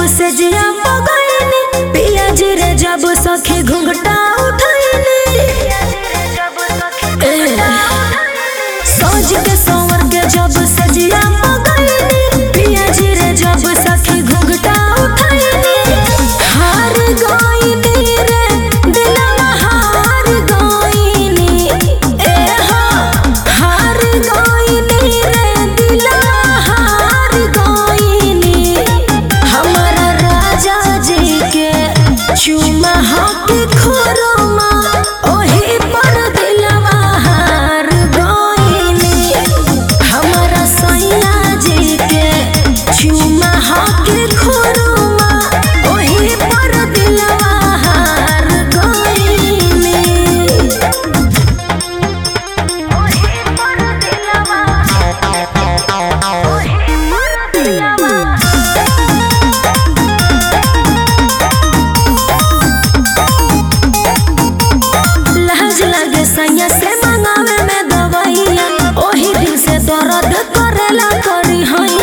से जिया पगैनी पिया जी रे जब सखी घुंघटा उठैनी ए, सज के संवर के जब से जिया पगैनी पिया जी रे जब सखी घुंघटा उठैनी हार गईनी रे दिलवा हार गईनी ए हो हार गईनी रे दिलवा हार गईनी हमारा राजा जी के चुमा हाथी खोरमा ओही पर दिलवा हार गईनी हमारा सैया जी के चुमा हाथी खोरमा ओही पर दिलवा हार गईनी ओही पर दिलवा ओही पर दिलवा लहज लगे सैया से मंगावे में दवाइया ओही दिन से दर्द करेला करी हई